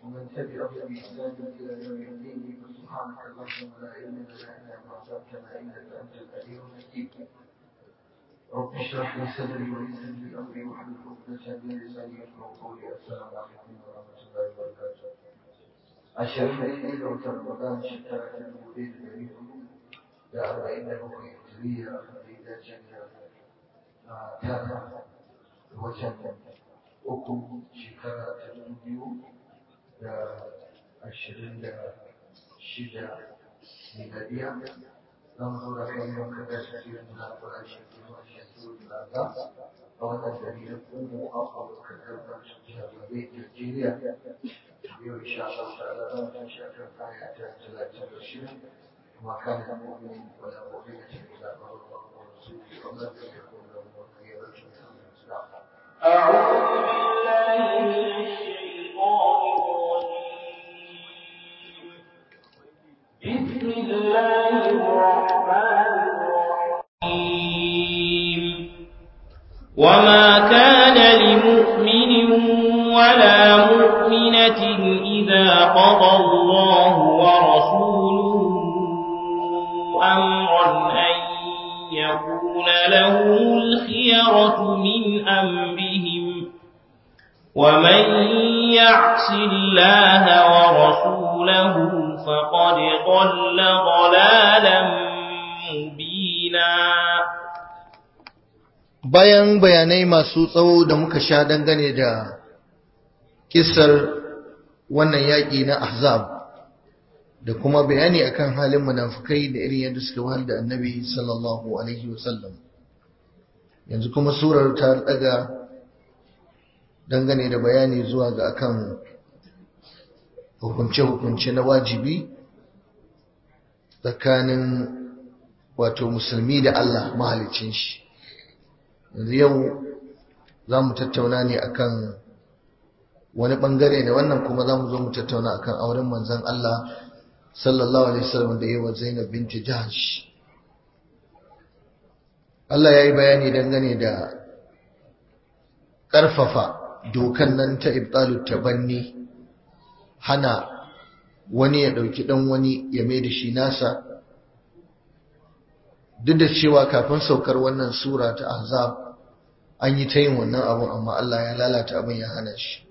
ومن تبعهم بإحسان إلى يوم الدين فسبحانك اللهم لا علم لنا إلا ما علمتنا إنك أنت العليم الحكيم رب اشرح لي صدري ويسر لي أمري واحلل عقدة من لساني يفقهوا قولي السلام عليكم ورحمة الله وبركاته ashirin da ɗaya ga watan Ramadan shekara ta dubu ɗaya da ɗari hudu da arba'in da bakwai hijiriya da ya dace da tara da watan uku shekara ta dubu biyu da ashirin da shida miladiya za mu zaura kan yau kan da shi da na fara shi kuma shi da da a wannan dalilin kuma a kan karɓar jihar Najeriya yau insha Allah ta'ala za mu tashi akan aya ta talatin da shida وما كان لمؤمن ولا مؤمنة إذا قضى الله ورسوله أمرا أن يكون لهم الخيرة من أمرهم أعوذ بالله من الشيطان الرجيم بسم الله الرحمن الرحيم وما كان لمؤمن ولا مؤمنة إذا قضى الله ورسوله أمرا أن يكون لهم الخيرة من أمرهم ومن يعص الله ورسوله فقد ضل ضلالا مبينا bayan bayanai masu tsawo da muka sha dangane da kisar wannan yaƙi na ahzab da kuma bayani akan halin munafukai da irin yadda suka wahal da annabi sallallahu alaihi wasallam yanzu kuma surar ta daga dangane da bayani zuwa ga akan hukunce-hukunce na wajibi tsakanin wato musulmi da Allah mahalicin shi yanzu yau za mu tattauna ne akan wani bangare ne wannan kuma za mu zo mu tattauna akan auren manzon Allah sallallahu alaihi wasallam da yawa Zainab binti Jahsh Allah ya yi bayani dangane da ƙarfafa dokan nan ta ibtalu tabanni hana wani ya ɗauki ɗan wani ya mai da shi nasa duk da cewa kafin saukar wannan sura ta ahzab an yi ta yin wannan abun amma Allah ya lalata abin ya hana shi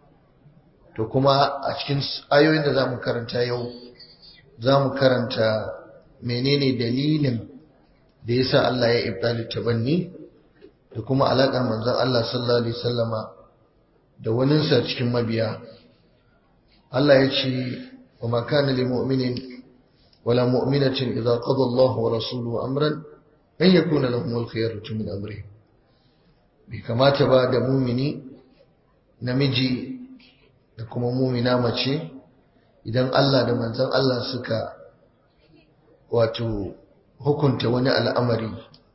to kuma a cikin ayoyin da za mu karanta yau za mu karanta menene dalilin da ya sa Allah ya ibdali tabanni da kuma alaƙar manzon Allah sallallahu alaihi wasallama da waninsa cikin mabiya Allah ya ce wa ma kana lil mu'minin wala mu'minatin idza qada Allah wa rasuluhu amran an yakuna lahum al-khiyaratu min amrihim bai kamata ba da mumini namiji da kuma mumina mace idan Allah da manzon Allah suka wato hukunta wani al'amari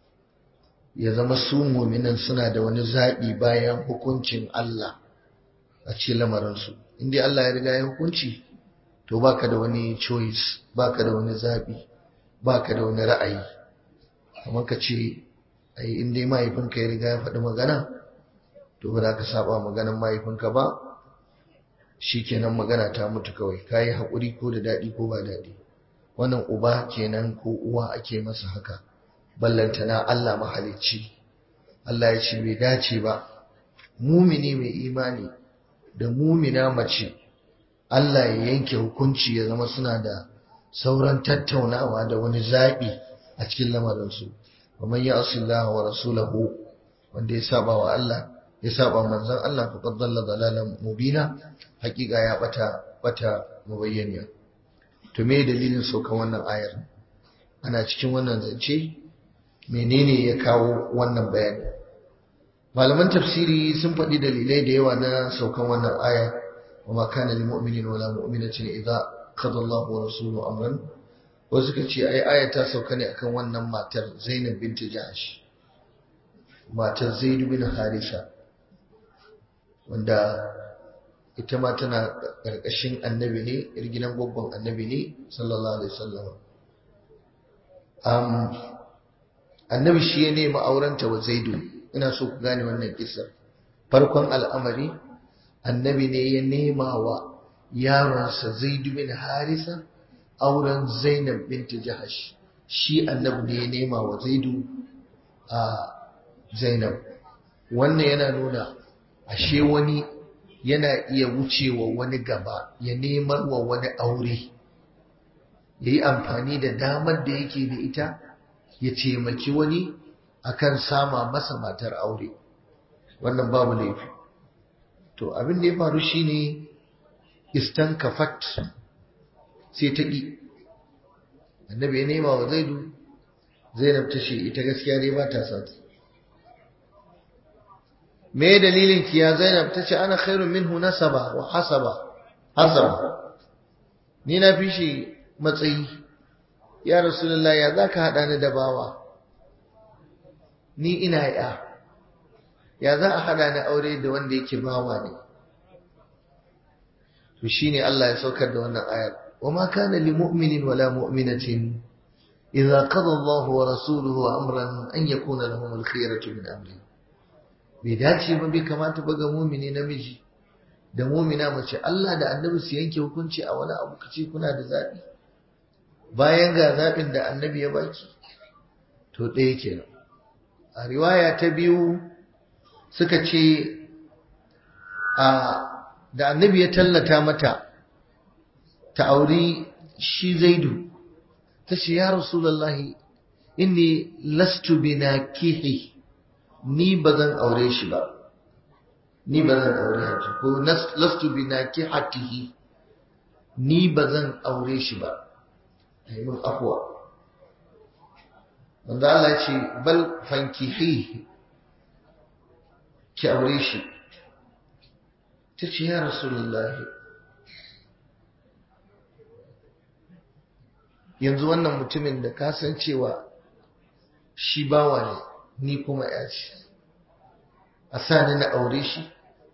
ya zama su muminan suna da wani zaɓi bayan hukuncin Allah a cikin lamarinsu inda Allah ya riga ya hukunci to baka da wani choice baka da wani zaɓi baka da wani ra'ayi kamar ka ce ai in dai mahaifinka ya riga ya faɗi magana to ba za ka saba maganan mahaifinka ba shikenan magana ta mutu kawai kayi haƙuri ko da daɗi ko ba daɗi wannan uba kenan ko uwa ake masa haka ballantana Allah mahalicci Allah ya ce bai dace ba mumini mai imani da mumina mace Allah ya yanke hukunci ya zama suna da sauran tattaunawa da wani zaɓi a cikin lamarinsu ومن يعص الله ورسوله wanda ya saba wa Allah ya saba manzon Allah faqad dalla dalalan mubina hakika ya bata bata mubayyaniya to me dalilin saukan wannan ayar ana cikin wannan zance menene ya kawo wannan bayani malaman tafsiri sun faɗi dalilai da yawa na saukan wannan aya wa ma kana lil mu'minin wala mu'minatin idza qada Allahu wa rasuluhu amran wasu suka ce ai aya ta sauka ne akan wannan matar Zainab binti Jahsh matar Zaid bin Harisa wanda ita ma tana karkashin annabi ne yar gidan babban annabi ne sallallahu alaihi wasallam um annabi shi ya nemi aurenta wa Zaidu ina so ku gane wannan kissa farkon al'amari annabi ne ya nema wa yaronsa zaidu bin harisa auren zainab binti jahash shi annabi ne ya nema wa zaidu a zainab wannan yana nuna ashe wani yana iya wucewa wani gaba ya nemar wa wani aure ya yi amfani da damar da yake da ita ya taimaki wani akan sama masa matar aure wannan babu laifi to abin da ya faru shine istan kafat sai ta ƙi annabi ya nema wa zaidu zainab ta ce ita gaskiya dai ba ta sa me dalilin ki ya zainab ta ce ana khairun minhu nasaba wa hasaba hasaba ni na fi shi matsayi ya rasulullah ya zaka hada ni da bawa ni ina ya ya za a hada ni aure da wanda yake bawa ne to shine Allah ya saukar da wannan ayar wama kana lil mu'minin wala mu'minatin idza qada Allahu wa rasuluhu amran an yakuna lahum al khiyaratu min amri bai dace ba bai kamata ba ga mu'mini namiji da mu'mina mace Allah da annabi su yanke hukunci a wani abu kace kuna da zabi bayan ga zabin da annabi ya baki to ɗaya kenan a riwaya ta biyu suka ce a da annabi ya tallata mata ta auri shi zaidu ta ce ya rasulallahi inni lastu binakihi ni ba zan aure shi ba ni ba zan aure haji ko lastu binakihatihi ni ba zan aure shi ba mun afwa wanda Allah ce bal fankihi ki aure shi ta ce ya rasulullahi yanzu wannan mutumin da ka san cewa shi bawa ne ni kuma ya ce a sa ni na aure shi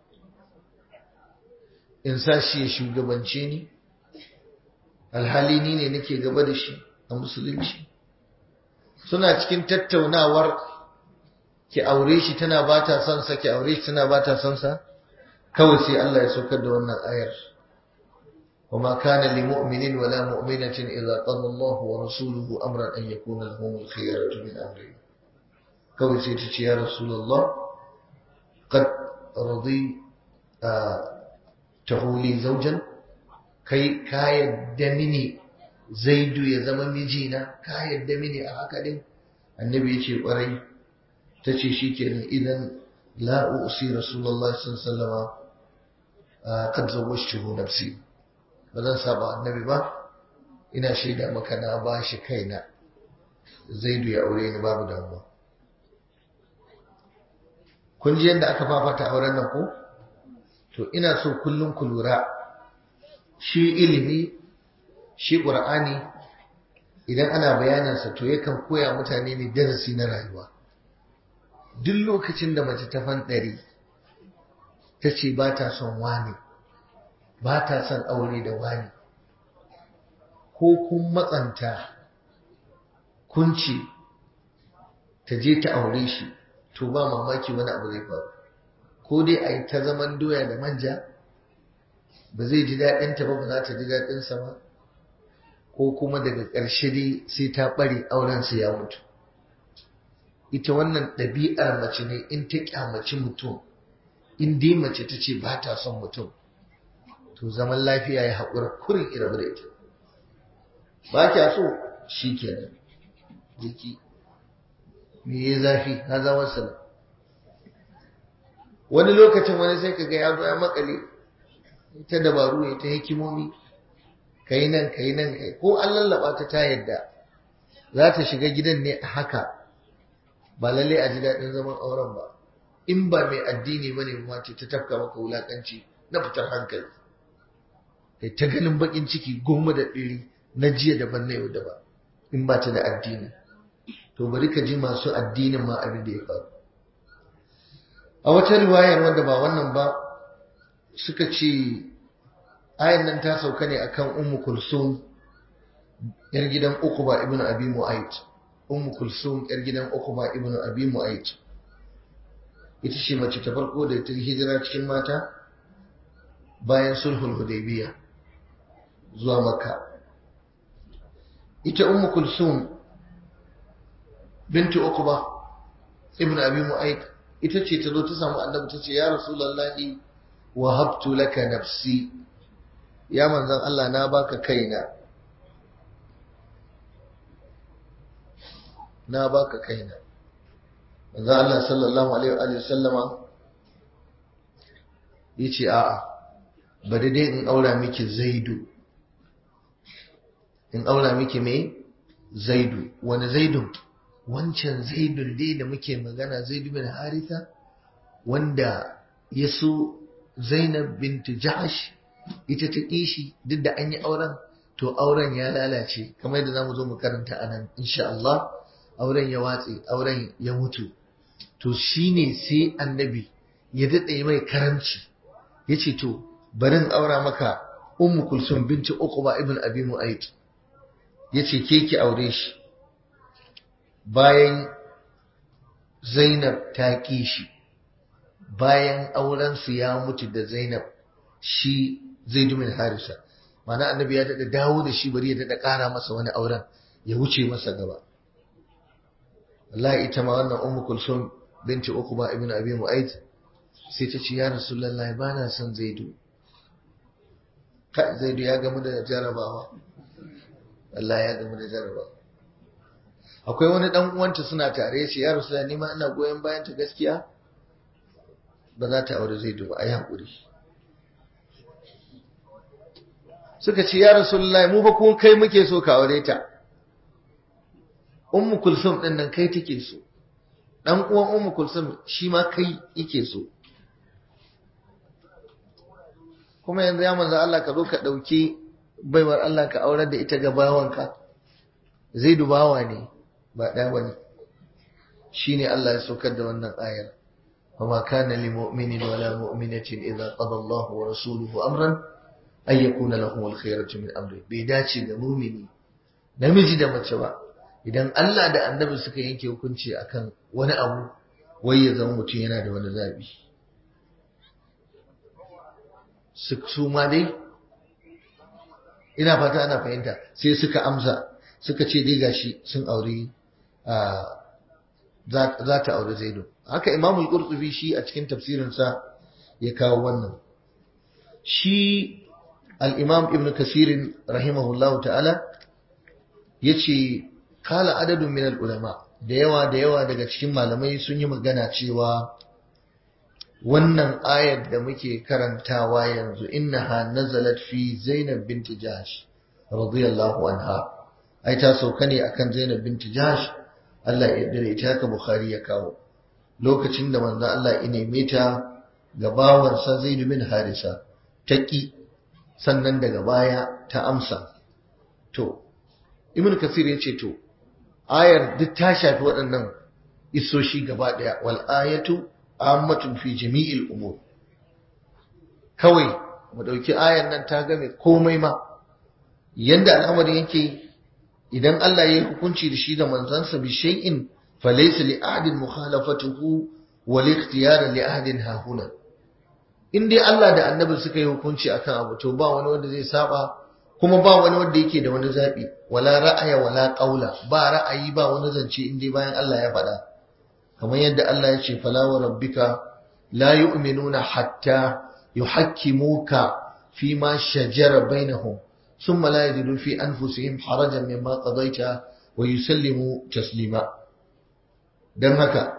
in sa shi ya shugabance ni alhali ni ne nake gaba da shi a musulunci suna cikin tattaunawar ki aure shi tana ba ta son sa ki aure shi tana ba ta son sa kawai sai Allah ya saukar da wannan ayar وما كان لمؤمن ولا مؤمنة إذا قضى الله ورسوله أمرا أن يكون لهم الخيرة من أمره كوي سيتش يا رسول الله قد رضي آه تهولي زوجا كي كاية دمني زيد يزمن مجينا كاية دمني أهكذا النبي يشي قري تشي شيكي إذن لا أؤسي رسول الله صلى الله عليه وسلم آه قد زوجته نفسي ba zan saba annabi ba ina shaida maka na ba shi kaina zaidu ya aure ni babu damuwa kun ji yadda aka fafata auren nan ko to ina so kullum ku lura shi ilimi shi ƙur'ani idan ana bayanansa to yakan koya mutane ne darasi na rayuwa duk lokacin da mace ta fanɗari ta ce ba ta son wani ba ta son aure da wani ko kun matsanta kun ce ta je ta aure shi to ba mamaki wani abu zai faru ko dai a yi ta zaman doya da manja ba zai ji daɗinta ba ba za ta ji daɗinsa ba ko kuma daga ƙarshe dai sai ta ɓare aurensa ya mutu ita wannan ɗabi'ar mace ne in ta ƙyamaci mutum in dai mace ta ce ba ta son mutum to zaman lafiya ya haƙura kurin irabu da ita ba kya so shi kenan jiki me ya zafi na zama sana wani lokacin wani sai ka ga ya zo ya makale ta dabaru ya ta hikimomi ka yi nan ka yi nan ka ko an lallaba ta ta yadda za ta shiga gidan ne a haka ba lalle a ji daɗin zaman auren ba in ba mai addini ba ne ma ta tafka maka wulaƙanci na fitar hankali kai ta ganin bakin ciki goma da ɗiri na jiya daban na yau daban in ba ta da addini to bari ka ji masu addinin ma abin da ya faru a wata riwayar wanda ba wannan ba suka ce ayan nan ta sauka ne akan ummu kulsum yar gidan ukuba ibnu abi mu'ayt ummu kulsum yar gidan ukuba ibnu abi mu'ayt ita ce mace ta farko da ta hijira cikin mata bayan sulhul hudaybiya zuwa makka ita ummu kulsum bintu uqba ibn abi mu'ayth ita ce ta zo ta samu annabi ta ce ya rasulullahi wahabtu laka nafsi ya manzon Allah na baka kaina na baka kaina manzon Allah sallallahu alaihi wa sallama yace a'a bari dai in aura miki zaidu in aura miki me zaidu wani zaidu wancan zaidun dai da muke magana zaidu bin haritha wanda ya so zainab bintu jahash ita ta kishi duk da an yi auren to auren ya lalace kamar yadda zamu zo mu karanta a nan insha Allah auren ya watse auren ya mutu to shine sai annabi ya daɗe mai karamci ya ce to barin aura maka ummu kulsum binti uqba ibn abi mu'ayt yace ke ki aure shi bayan zainab ta ki shi bayan auren su ya mutu da zainab shi zaid bin harisa mana annabi ya dada dawo da shi bari ya dada kara masa wani auren ya wuce masa gaba wallahi ita ma wannan ummu kulsum binti uqba ibn abi mu'ayt sai ta ce ya rasulullahi bana son zaidu zaidu ya gamu da jarabawa Allah ya gamu da jarabawa akwai wani dan uwanta suna tare shi ya rasu ni ma ina goyon bayan ta gaskiya ba za ta aure zaidu ba a yi haƙuri suka ce ya rasulullahi mu ba kun kai muke so ka aure ta ummu kulsum din nan kai take so dan uwan ummu kulsum shi ma kai yake so kuma yanzu ya manzo Allah ka zo ka ɗauki baiwar Allah ka aurar da ita ga bawanka zai dubawa ne ba ɗaya ba ne shi ne Allah ya saukar da wannan ayar وما كان لمؤمن ولا مؤمنة إذا قضى الله ورسوله أمرا أن يكون لهم الخيرة من أمره بيداتي da mumini namiji da mace ba idan Allah da annabi suka yanke hukunci akan wani abu wai ya zama mutum yana da wani zabi su ma dai ina fata ana fahimta sai suka amsa suka ce dai gashi sun aure za ta aure zaidu haka imamul qurtubi shi a cikin tafsirinsa ya kawo wannan shi al-imam ibn kasir rahimahullahu ta'ala yace kala adadun min al-ulama da yawa da yawa daga cikin malamai sun yi magana cewa wannan ayar da muke karantawa yanzu innaha nazalat fi Zainab binti Jahsh radiyallahu anha ai ta sauka ne akan Zainab binti Jahsh Allah ya yarda ita haka Bukhari ya kawo lokacin da manzo Allah ya neme ta ga bawansa Zaid bin Harisa taki sannan daga baya ta amsa to Ibn Kathir ya ce to ayar duk ta shafi waɗannan isoshi gaba ɗaya wal ayatu ammatun fi jami'il umur kawai mu dauki ayan nan ta game komai ma yanda al'amari yake idan Allah ya yi hukunci da shi da manzansa bi shay'in falaysa li ahadin mukhalafatuhu wa li ikhtiyar li ahadin hahuna in dai Allah da annabi suka yi hukunci akan abu to ba wani wanda zai saba kuma ba wani wanda yake da wani zabi wala ra'aya wala qaula ba ra'ayi ba wani zance in dai bayan Allah ya faɗa kamar yadda Allah ya ce fala wa rabbika la yu'minuna hatta yuhakkimuka fi ma shajara bainahum thumma la yajidu fi anfusihim harajan mimma qadaita wa yusallimu taslima dan haka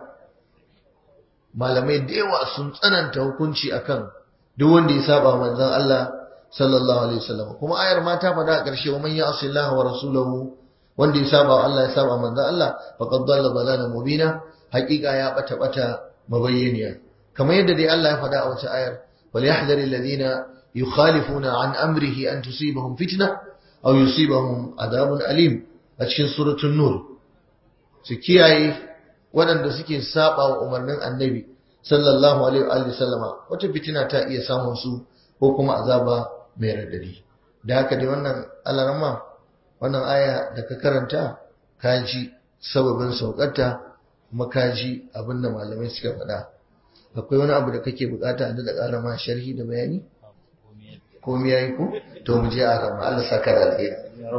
malamai da yawa sun tsananta hukunci akan duk wanda ya saba manzon Allah sallallahu alaihi wasallam kuma ayar ma ta faɗa a ƙarshe wa man ya'si Allah wa rasulahu wanda ya saba Allah ya saba manzon Allah faqad dalla dalalan mubina haƙiƙa ya bata bata mabayyaniya kamar yadda dai Allah ya faɗa a wata ayar wal yahdhar alladhina yukhalifuna an amrihi an tusibahum fitna aw yusibahum adabun alim a cikin suratul nur su kiyaye waɗanda suke saba wa umarnin annabi sallallahu alaihi wa sallama wata fitina ta iya samun su ko kuma azaba mai radadi da haka dai wannan alarama wannan aya da ka karanta ka ji sababin saukarta kuma ka ji abin da malamai suka faɗa akwai wani abu da kake bukata da ƙara ma sharhi da bayani komai yayi ko to mu je a rama Allah saka da alheri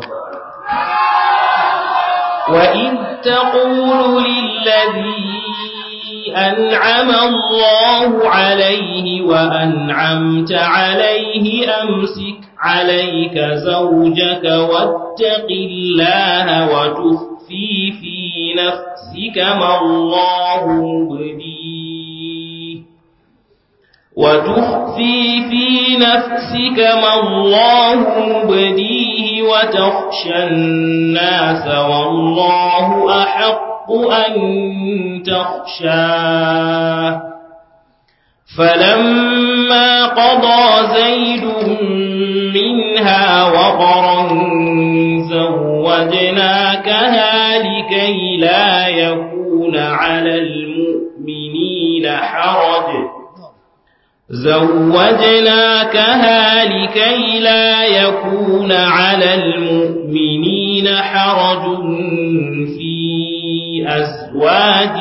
وإذ تقول للذي أنعم الله عليه وأنعمت عليه أمسك عليك زوجك واتق الله وتخفي في نفسك ما الله مبديه وتخفي في نفسك ما الله مبديه وتخشى الناس والله أحق أن تخشاه فلما قضى زيد منها وقرا زوجناكها لكي لا يكون على المؤمنين حرج زوجناكها لكي لا يكون على المؤمنين حرج في أزواج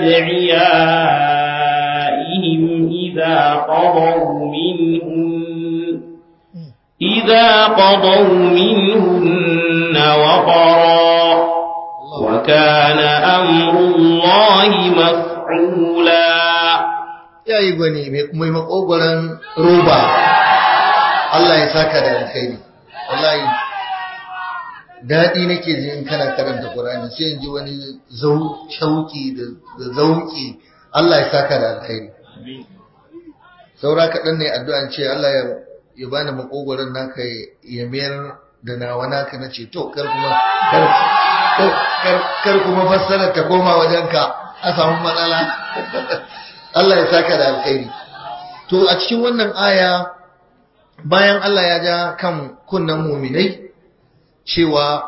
أدعيائهم إذا قضوا منهن إذا قضوا منهن وقرا وكان أمر الله مفعولا ya yi gwani mai makogoron roba Allah ya saka da alkhairi wallahi daɗi nake ji in kana karanta Qur'ani sai in ji wani shauki da zauki Allah ya saka da alkhairi saura kaɗan ne addu'an ce Allah ya ya bani makogoron naka ya mayar da nawa naka na ce to kar kuma kar kuma fassara ta koma wajenka a samu matsala Allah ya saka da alkhairi to a cikin wannan aya bayan Allah ya ja kan kunnan muminai cewa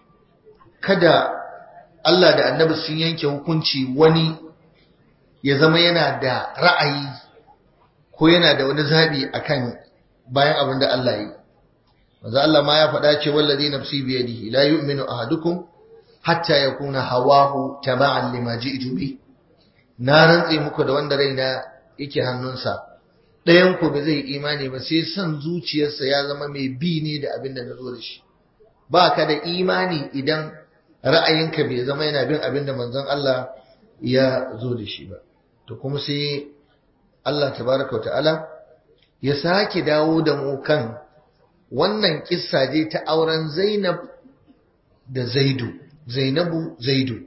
kada Allah da annabi sun yanke hukunci wani ya zama yana da ra'ayi ko yana da wani zabi akan bayan abin da Allah yi manzo Allah ma ya faɗa ce wallazi nafsi bi yadihi la yu'minu ahadukum hatta yakuna hawahu taba'an lima ji'tu bihi na rantse muku da wanda raina yake hannunsa ɗayan ku ba zai imani ba sai son zuciyarsa ya zama mai bi ne da abin da na zo da shi ba ka da imani idan ra'ayinka bai zama yana bin abin da manzon Allah ya zo da shi ba to kuma sai Allah tabaraka ta'ala ya sake dawo da mu kan wannan kissa je ta auren Zainab da Zaidu Zainabu Zaidu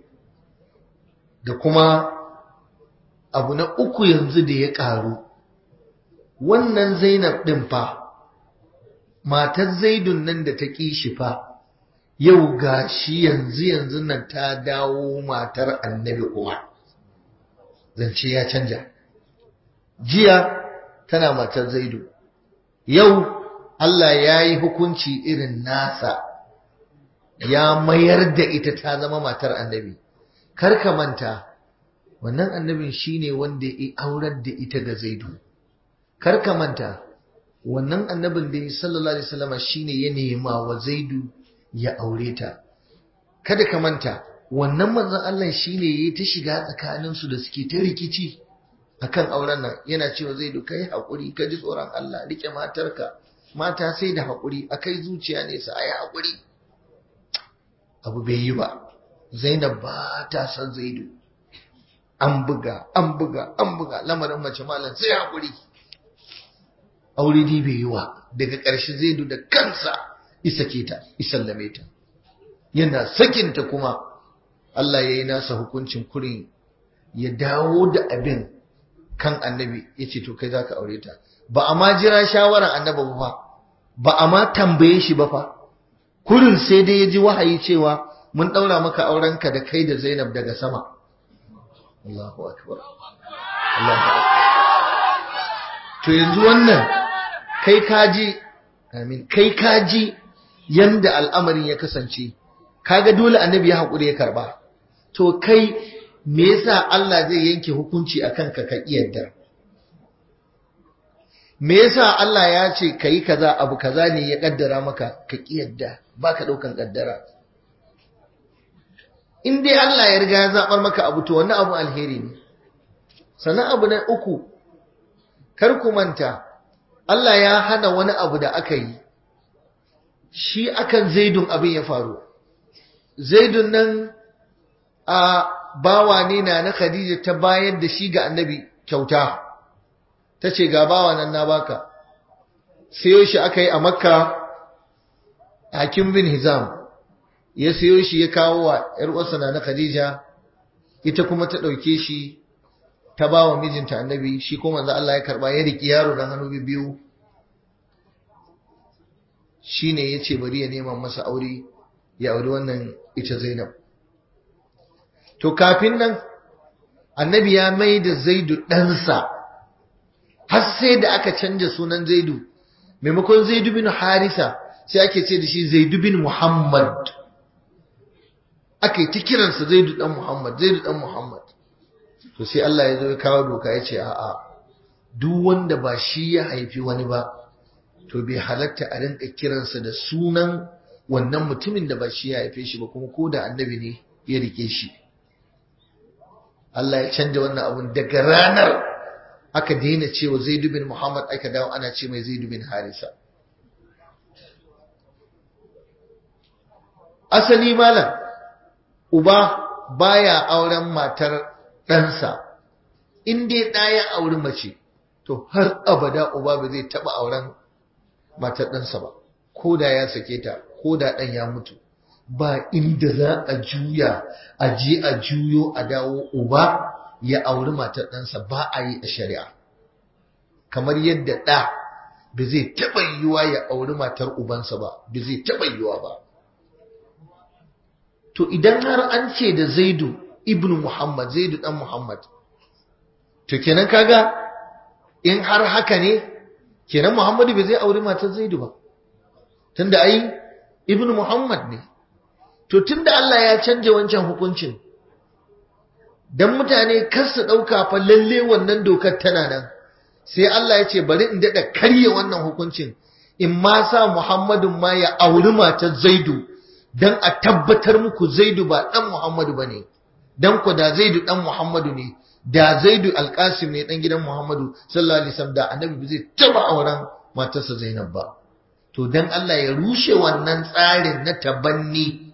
da kuma abu na uku yanzu da ya ƙaru wannan zainab ɗin fa matar zaidun nan da ta ƙi shi fa yau ga shi yanzu yanzu nan ta dawo matar annabi kuma zance ya canja jiya tana matar zaidu yau Allah ya yi hukunci irin nasa ya mayar da ita ta zama matar annabi kar ka manta wannan annabin shine wanda ya aurar da ita ga zaidu kar ka manta wannan annabin da sallallahu alaihi wasallam shine ya nema wa zaidu ya aure ta kada ka manta wannan manzon Allah shine yayi ta shiga tsakanin su da suke ta rikici akan auren nan yana cewa zaidu kai hakuri ka ji tsoron Allah rike matarka mata sai da hakuri akai zuciya ne sa ayi hakuri abu bai yi ba Zainab ba ta san Zaidu an buga an buga an buga lamarin mace malam sai hakuri aure dai bai yi wa daga ƙarshe zaidu da kansa isake ta isallame ta yana sakinta kuma Allah ya yi nasa hukuncin kurin ya dawo da abin kan annabi ya ce to kai za ka aure ta ba a ma jira shawarar annaba ba fa ba a ma tambaye shi ba fa kurin sai dai ya ji wahayi cewa mun ɗaura maka aurenka da kai da zainab daga sama Allahu akbar Allahu akbar to yanzu wannan kai kaji amin kai kaji yanda al'amarin ya kasance kaga dole annabi ya hakuri ya karba to kai me yasa Allah zai yanke hukunci akan ka ka iyadda me yasa Allah ya ce kai kaza abu kaza ne ya kaddara maka ka kiyarda baka daukan kaddara in dai Allah ya riga ya zabar maka abu to wannan abu alheri ne sannan abu na uku kar ku manta Allah ya hana wani abu da aka yi shi akan zaidun abin ya faru zaidun nan a bawa ne na na khadija ta bayar da shi ga annabi kyauta ta ce ga bawa nan na baka sayo shi aka yi a makka hakim bin hizam ya sayo shi ya kawo wa ‘yar uwarsa na khadija ita kuma ta ɗauke shi ta ba wa mijinta annabi shi kuma manzo Allah ya karba ya riki yaro da hannu biyu shine yace bari ya nema masa aure ya auri wannan ita Zainab to kafin nan annabi ya mai da Zaidu ɗansa har sai da aka canja sunan Zaidu maimakon Zaidu bin Harisa sai ake ce da shi Zaidu bin Muhammad aka yi ta kiransa Zaidu dan Muhammad Zaidu dan Muhammad to sai Allah ya zo ya kawo doka ya ce a'a duk wanda ba shi ya haifi wani ba to bai halatta a rinka kiransa da sunan wannan mutumin da ba shi ya haife shi ba kuma ko da annabi ne ya rike shi Allah ya canja wannan abun daga ranar aka daina cewa Zaid bin Muhammad aka dawo ana ce mai Zaid bin Harisa asali malam uba baya auren matar ɗansa in dai ɗaya auri mace to har abada uba ba zai taɓa auren matar ɗansa ba ko da ya sake ta ko da ɗan ya mutu ba inda za a juya a je a juyo a dawo uba ya auri matar ɗansa ba a yi a shari'a kamar yadda ɗa ba zai taɓa yiwuwa ya auri matar ubansa ba ba zai taɓa yiwuwa ba to idan har an ce da zaidu ibn muhammad zaidu ɗan muhammad to kenan kaga in har haka ne kenan muhammadu bai zai auri matar zaidu ba tunda ai ibn muhammad ne to tunda Allah ya canja wancan hukuncin dan mutane kar su dauka fa lalle wannan dokar tana nan sai Allah ya ce bari in dada karye wannan hukuncin in ma sa muhammadun ma ya auri matar zaidu dan a tabbatar muku zaidu ba dan muhammadu bane dan ku da zaidu dan muhammadu ne da zaidu alkasim ne dan gidan muhammadu sallallahu alaihi wasallam da annabi zai taba auren matarsa zainab ba to dan Allah ya rushe wannan tsarin na tabanni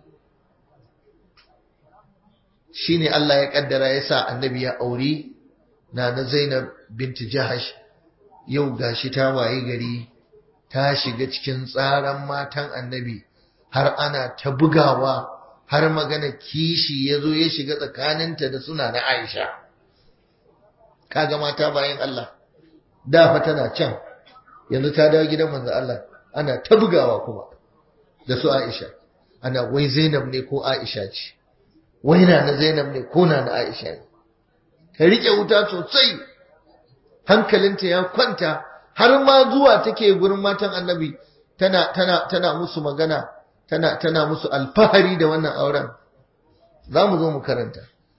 shine Allah ya kaddara ya sa annabi ya aure na na zainab binti jahash yau gashi ta waye gari ta shiga cikin tsaran matan annabi har ana ta bugawa har magana kishi ya zo ya shiga tsakaninta da suna na Aisha. Kaga mata bayan Allah, da fa tana can, yanzu ta dawo gidan manzo Allah, ana ta bugawa kuma da su Aisha. Ana wai Zainab ne ko Aisha ce, wai na na Zainab ne ko na na Aisha ne. Ta riƙe wuta sosai, hankalinta ya kwanta, har ma zuwa take gurin matan annabi tana, tana, tana musu magana. tana tana musu alfahari da wannan auren za mu zo mu karanta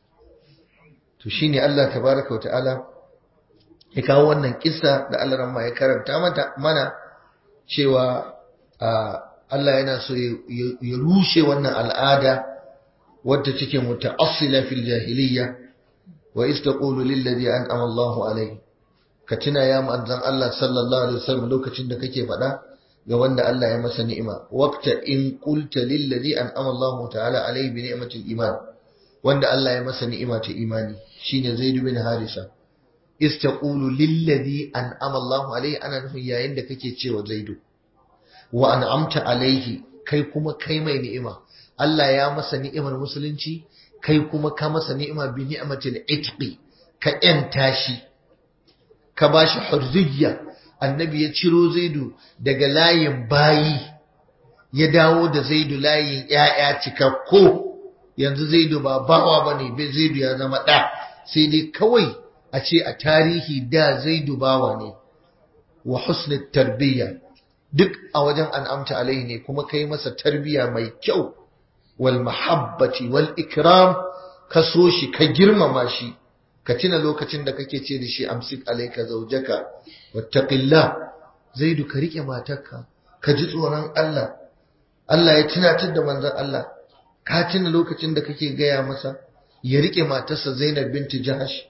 to shine Allah tabaraka ta'ala ya kawo wannan kissa da Allah ramma ya karanta mata mana cewa Allah yana so ya rushe wannan al'ada wadda take muta'assila fil jahiliyya wa istaqulu lil ladhi an'ama Allahu alayhi ka tuna ya manzon Allah sallallahu alaihi wasallam lokacin da kake faɗa ga wanda Allah ya masa ni'ima waqta in qulta lil ladhi an'ama Allah ta'ala alayhi bi ni'matil iman wanda Allah ya masa ni'ima ta imani shine Zaid bin Harisa istaqulu lil ladhi an'ama Allah alayhi ana nufin yayin da kake cewa Zaid wa an'amta alayhi kai kuma kai mai ni'ima Allah ya masa ni'imar musulunci kai kuma ka masa ni'ima bi ni'matil itqi ka yanta shi ka bashi hurriyya annabi ya ciro zaidu daga layin bayi ya dawo da zaidu layin ‘ya'ya cikakko yanzu zaidu ba bawa ba ne zaidu ya zama ɗa sai dai kawai a ce a tarihi da zaidu bawa ne wa husnul tarbiyya duk a wajen an'amta alaihi ne kuma kai masa tarbiyya mai kyau wal mahabbati wal ikram ka so shi ka girmama shi ka tuna lokacin da kake ce da shi amsik alaika zaujaka wattaqillah zaidu ka rike matarka ka ji tsoron Allah Allah ya tunatar da manzon Allah ka tuna lokacin da kake gaya masa ya rike matarsa Zainab binti Jahash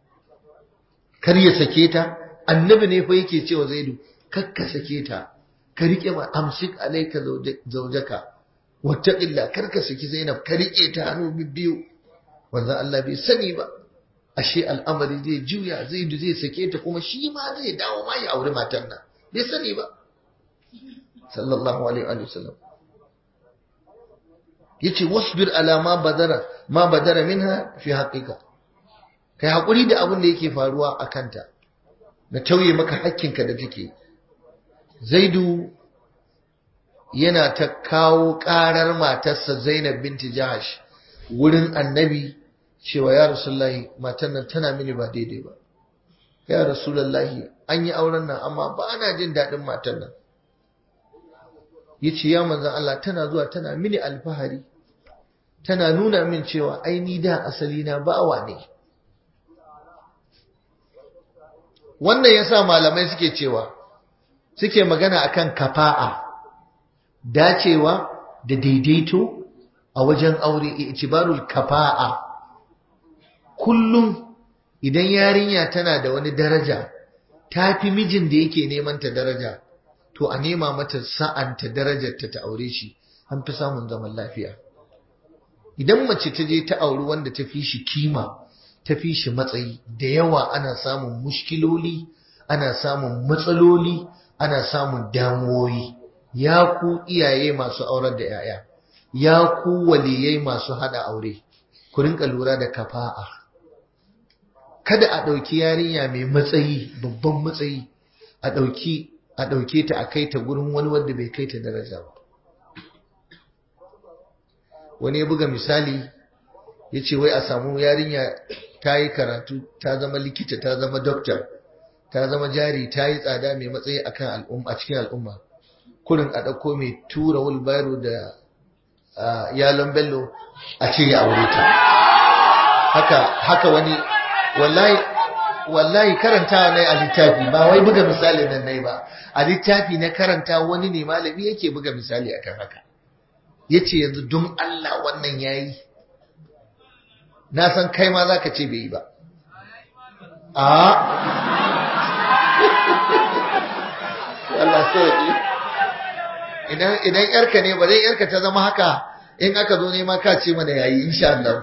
kar ya sake ta annabi ne fa yake cewa zaidu kar ka sake ta ka rike ma amsik alayka zawjaka wattaqilla karka saki Zainab ka rike ta hannu biyu wanda Allah bai sani ba ashe al'amari zai juya zai zai sake ta kuma shi ma zai dawo ma ya aure matar nan bai sani ba sallallahu alaihi wa sallam yace wasbir ala ma badara ma badara minha fi haqiqa kai hakuri da abin da yake faruwa a kanta na tauye maka hakkinka da take zaidu yana ta kawo karar matarsa zainab binti jahash wurin annabi cewa ya rasulullahi matar nan tana mini ba daidai ba ya rasulullahi an yi auren nan amma ba ana jin daɗin matar nan ya ce ya manzan Allah tana zuwa tana mini alfahari tana nuna min cewa aini da asali na bawa ne wannan yasa malamai suke cewa suke magana akan kafa'a dacewa da daidaito a wajen aure itibarul kafa'a kullum idan yarinya tana da wani daraja ta fi mijin da yake neman ta daraja to a nema mata sa'anta darajarta ta aure shi an fi samun zaman lafiya idan mace ta je ta auri wanda ta fi shi kima ta fi shi matsayi da yawa ana samun mushkiloli ana samun matsaloli ana samun damuwoyi ya ku iyaye masu aurar da 'ya'ya ya ku waliyai masu hada aure ku rinka lura da kafa'a kada a ɗauki yarinya mai matsayi babban matsayi a ɗauki a ɗauke ta a kai ta gurin wani wanda bai kai ta daraja ba wani ya buga misali ya ce wai a samu yarinya ta yi karatu ta zama likita ta zama doktor ta zama jari ta yi tsada mai matsayi a cikin al'umma kurin a ɗauko mai tura wulbaro da yalon bello a ce ya aure ta haka haka wani wallahi wallahi karantawa ne a littafi ba wai buga misali nan nai ba a littafi na karanta wani ne malami yake buga misali akan haka yace yanzu don Allah wannan yayi na san kai ma zaka ce bai yi ba a Allah sauki idan idan yarka ne ba dai yarka ta zama haka in aka zo ne ma ka ce mana yayi insha Allah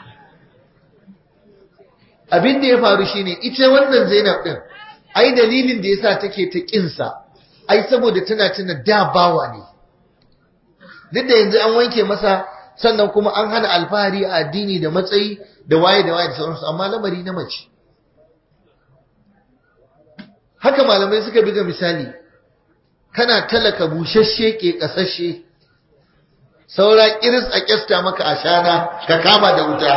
abin da ya faru shine ita wannan Zainab din ai dalilin da yasa take ta kinsa ai saboda tana tuna da bawa ne duk da yanzu an wanke masa sannan kuma an hana alfahari a addini da matsayi da waye da waye da sauransu amma lamari na mace haka malamai suka biga misali kana talaka bushashe ke kasashe saura kiris a kyasta maka ashana ka kama da wuta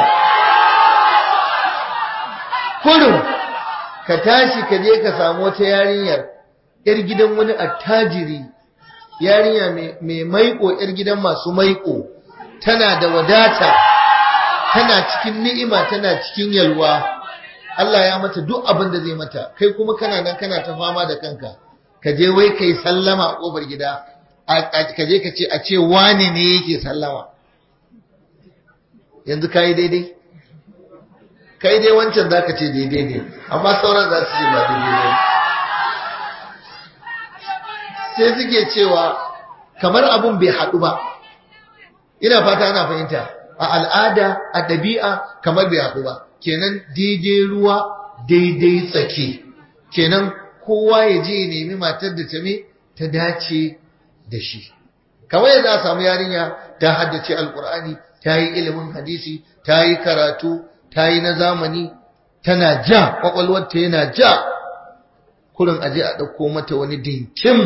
kurum ka tashi ka je ka samu wata yarinyar yar gidan wani attajiri yarinya mai maiko yar gidan masu maiko tana da wadata tana cikin ni'ima tana cikin yalwa Allah ya mata duk abin da zai mata kai kuma kana nan kana ta fama da kanka ka je wai kai sallama a kofar gida ka je ka ce a ce wane ne yake sallama yanzu kai daidai kai dai wancan za ka ce daidai ne amma sauran za su ce ba daidai ne sai suke cewa kamar abun bai haɗu ba ina fata ana fahimta a al'ada a ɗabi'a kamar bai haɗu ba kenan daidai ruwa daidai tsaki kenan kowa ya je ya nemi matar da ta me ta dace da shi kamar yadda a samu yarinya ta haddace alkur'ani ta yi ilimin hadisi ta yi karatu ta yi na zamani tana ja kwakwalwarta yana ja kurin aje a ɗauko mata wani dinkin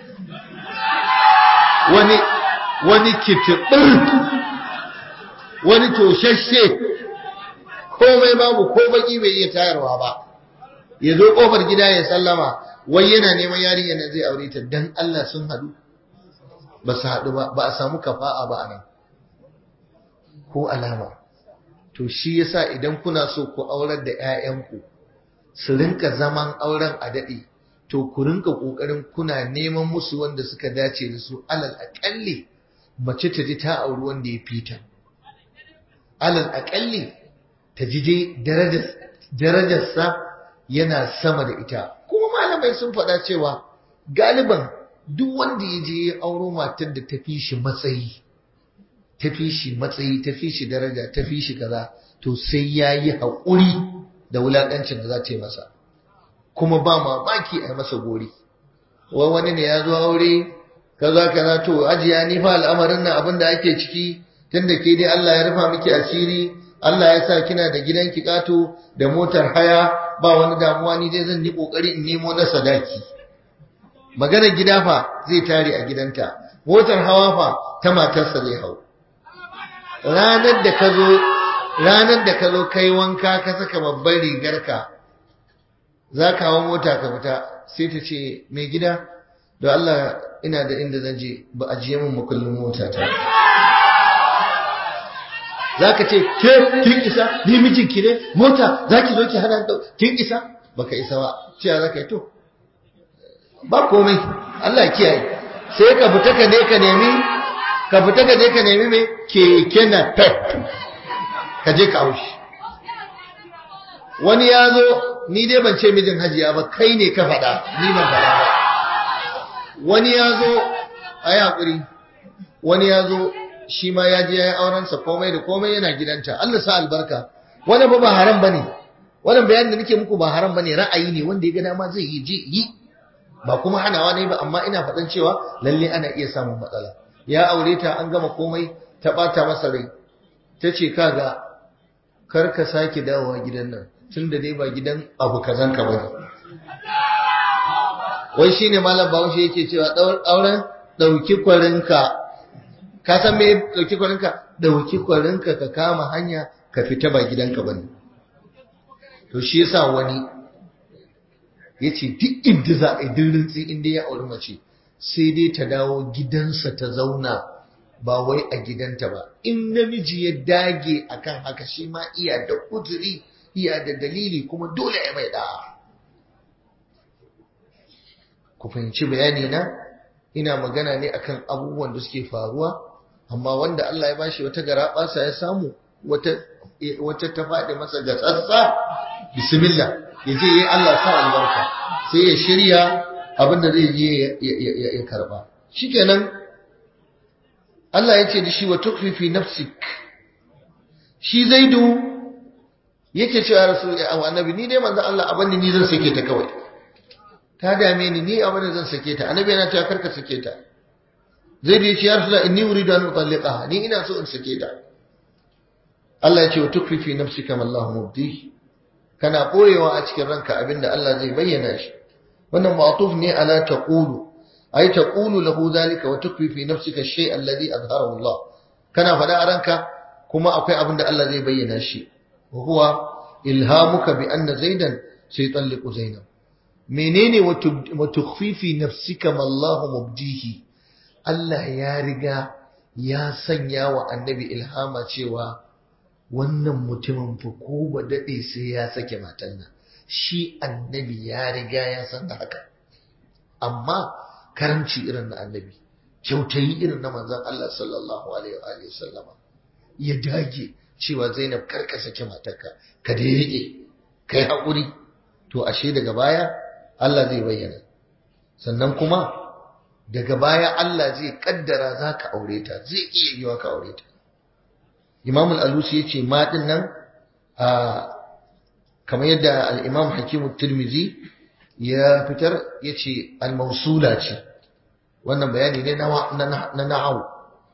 wani wani kitiɓir wani toshashe komai babu ko baki bai iya tayarwa ba ya zo ƙofar gida ya sallama wai yana neman yarinya na zai aure ta dan Allah sun haɗu ba su haɗu ba ba a samu kafa'a ba a nan ko alama to shi yasa idan kuna so ku aurar da 'ya'yanku su rinka zaman auren a daɗe to ku rinka ƙoƙarin kuna neman musu wanda suka dace da su alal aƙalli mace ta ji ta auri wanda ya fita alal aƙalli ta ji dai darajarsa yana sama da ita kuma malamai sun faɗa cewa galiban duk wanda ya je ya auro matar da ta fi shi matsayi ta fi shi matsayi ta fi shi daraja ta fi shi kaza to sai ya yi haƙuri da wulaƙancin da za ta yi masa kuma ba mamaki a masa gori wai wani ne ya zo aure kaza kaza to ajiya ni fa al'amarin nan abin da ake ciki tunda ke dai Allah ya rufa miki asiri Allah ya sa kina da gidan kato da motar haya ba wani damuwa ni dai zan yi kokari in nemo na sadaki magana gida fa zai tare a gidanta motar hawa fa ta matarsa zai hau ranar da ka zo ranar da ka zo kai wanka ka saka babban rigarka za ka hawa mota ka fita sai ta ce mai gida da Allah ina da inda zan je ba a jiye min makullin mota ta za ka ce ke kin isa ni mijinki ne mota za ki zo ki hana da kin isa baka isa ba cewa za ka yi to ba komai Allah kiyaye sai ka fita ka ne ka nemi ka fita ka je ka nemi mai keke na pep ka je ka haushi wani ya zo ni dai ban ce mijin hajiya ba kai ne ka faɗa ni ban faɗa ba wani ya zo a yi haƙuri wani ya zo shi ma ya je ya yi aurensa komai da komai yana gidanta Allah sa albarka wani ba ba haram ba ne wannan bayanin da nake muku ba haram ba ne ra'ayi ne wanda ya ga dama zai yi je yi ba kuma hanawa ne ba amma ina faɗan cewa lalle ana iya samun matsala ya aure ta an gama komai ta ɓata masa rai ta ce kaga kar ka sake dawowa gidan nan tun da dai ba gidan abu kazan ka bane wai shine malam bahaushe yake cewa auren ɗauki kwarinka ka san me ɗauki kwarinka ɗauki kwarinka ka kama hanya ka fita ba gidanka bane to shi yasa wani yace duk inda za a yi dirintsi inda ya auri mace sai dai ta dawo gidansa ta zauna ba wai a gidanta ba in namiji ya dage akan haka shi ma iya da uzuri iya da dalili kuma dole ya mai da'a ku fahimci bayani na ina magana ne akan abubuwan da suke faruwa amma wanda Allah ya bashi wata garaɓasa ya samu wata wata ta faɗi masa ga tsatsa bismillah ya je yi Allah sa albarka sai ya shirya abin da zai je ya karba shikenan Allah ya ce da shi wa tukfi fi nafsik shi zaidu yake cewa rasul ya annabi ni dai manzo Allah abin ni zan sake ta kawai ta dame ni ni abin da zan sake ta annabi yana cewa karka sake ta zaidu ya ce ya rasul inni uridu an utalliqaha ni ina so in sake ta Allah ya ce wa tukfi fi nafsika ma Allah mubdi kana boyewa a cikin ranka abinda Allah zai bayyana shi wannan ma'tuf ne ala taqulu ay taqulu lahu zalika wa tukfi fi nafsika shay alladhi azharahu Allah kana fada a ranka kuma akwai abinda Allah zai bayyana shi wa huwa ilhamuka bi anna zaidan saytalliqu zainab menene wa tukhfi fi nafsika ma Allah mubdihi Allah ya riga ya sanya wa annabi ilhama cewa wannan mutumin fa ko ba daɗe sai ya sake matan nan shi annabi ya riga ya san da haka amma karamci irin na annabi kyautayi irin na manzon Allah sallallahu alaihi wa sallama ya dage cewa Zainab karka sake matarka ka da rike kai hakuri to ashe daga baya Allah zai bayyana sannan kuma daga baya Allah zai kaddara zaka aure ta zai iya yiwa ka aure ta Imam al-Alusi yace ma din nan a kamar yadda al-Imam Hakim tirmizi ya fitar yace al-mawsula ce wannan bayani ne na na nahwu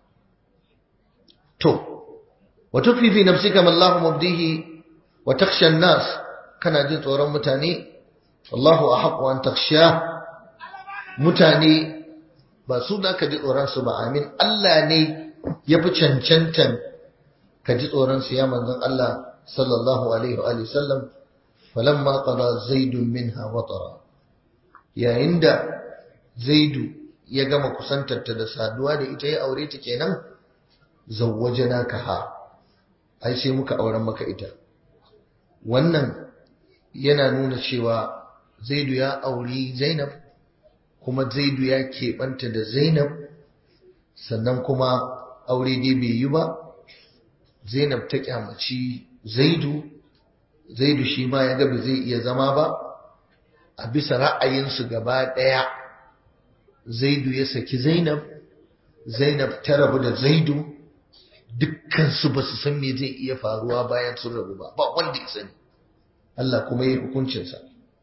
to wa tukfi fi nafsika ma Allah mubdihi wa takhsha an-nas kana jin tsoron mutane wallahu ahqqu an takhsha mutane ba su da ka ji tsoron su ba amin Allah ne ya fi cancantan ka ji tsoron su ya manzon Allah sallallahu alaihi wa sallam falamma qada zaidun minha watara yayin da zaidu ya gama kusantarta da saduwa da ita ya aure ta kenan zawwajnaka ha ai sai muka auren maka ita wannan yana nuna cewa zaidu ya auri zainab kuma zaidu ya keɓanta da zainab sannan kuma aure dai bai yi ba Zainab ta kyamaci Zaidu, Zaidu shi ma ya ga ba zai iya zama ba, a bisa ra'ayinsu gaba ɗaya, zaidu ya saki zainab zainab ta rabu da zaidu dukkansu ba su san me zai iya faruwa bayan sun rabu ba ba wanda ya sani Allah kuma ya yi hukuncinsa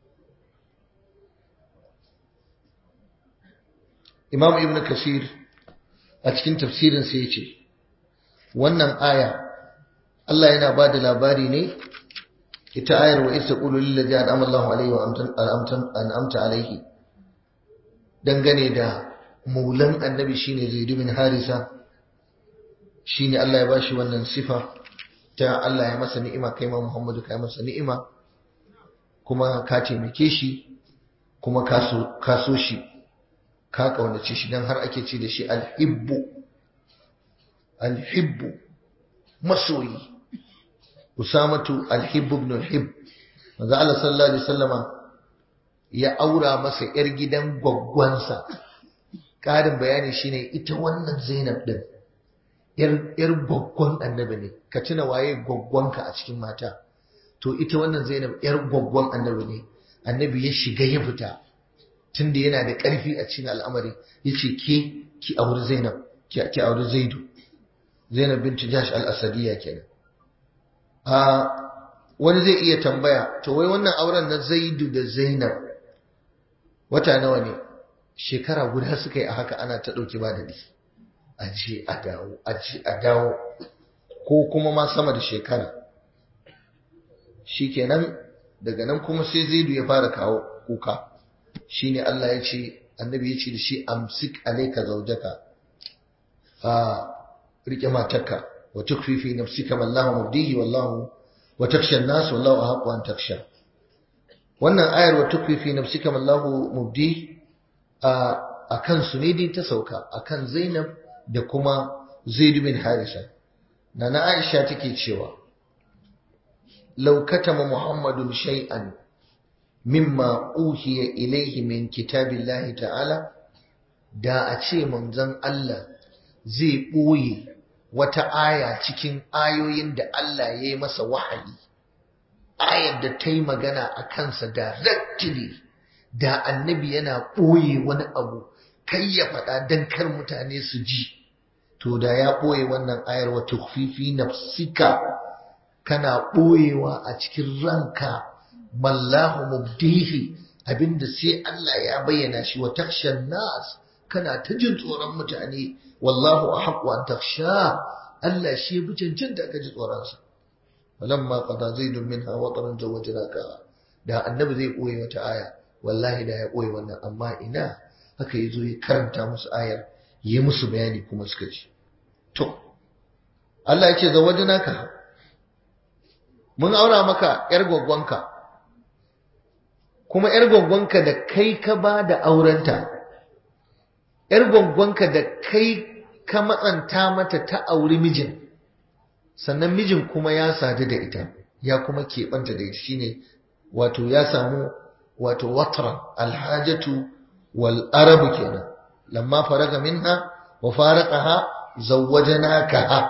imam ibn kasir a cikin tafsirinsa ya ce wannan aya Allah yana ba da labari ne ita ayar wa isa ƙulu lillazi an'ama Allahu alaihi wa an'amta alaihi dangane da maulan annabi shine Zaid bin Harisa shine Allah ya bashi wannan sifa ta Allah ya masa ni'ima kai ma Muhammadu kai masa ni'ima kuma ka taimake shi kuma ka so shi ka kaunace shi dan har ake ce da shi alhibbu alhibbu masoyi usamatu alhibbu ibn alhibb manzo Allah sallallahu alaihi wasallama ya aura masa yar gidan gwaggwansa ƙarin bayani shine ita wannan Zainab din yar gwaggwan annabi ne ka tuna waye gwaggwanka a cikin mata to ita wannan Zainab yar gwaggwan annabi ne annabi ya shiga ya fita tunda yana da ƙarfi a cikin al'amari yace ke ki auri Zainab ki ki auri Zaidu Zainab bintu Jahsh al-Asadiyya kenan a wani zai iya tambaya to wai wannan auren na Zaidu da Zainab wata nawa ne shekara guda suka yi a haka ana ta ɗauki ba da a je a dawo a je a dawo ko kuma ma sama da shekara shikenan daga nan kuma sai zaidu ya fara kawo kuka shine Allah ya ce annabi ya ce da shi amsik alayka zawjaka a rike matarka wa tukfi fi nafsika ma Allahu mubdihi wallahu wa taksha an-nas wallahu ahqqu an taksha wannan ayar wa tukfi fi nafsika ma Allahu mubdihi a kan su ne dai ta sauka a kan Zainab da kuma Zaid bin Harisa na na Aisha take cewa law katama Muhammadun shay'an mimma uhiya ilayhi min kitabillahi ta'ala da a ce manzon Allah zai ɓoye wata aya cikin ayoyin da Allah ya yi masa wahayi ayar da ta yi magana a kansa directly da annabi yana ɓoye wani abu kai ya faɗa don kar mutane su ji to da ya ɓoye wannan ayar wa tukfifi nafsika kana ɓoyewa a cikin ranka mallahu mubdihi abinda sai Allah ya bayyana shi wa takshan nas kana ta jin tsoron mutane wallahu ahqqu an taksha Allah shi ya bi cancanta ka ji tsoronsa falamma qada zaidun minha wataran zawajnaka da annabi zai ɓoye wata aya wallahi da ya ɓoye wannan amma ina haka ya zo ya karanta musu ayar ya musu bayani kuma suka ji to Allah ya ce zawajina ka mun aura maka yar gwaggwanka kuma yar gwaggwanka da kai ka ba da aurenta yar gwaggwanka da kai ka matsanta mata ta auri mijin sannan mijin kuma ya sadu da ita ya kuma keɓanta da ita shine wato ya samu wato watran alhajatu wal arabu kenan lamma faraga minha wa faraqaha zawwajanaka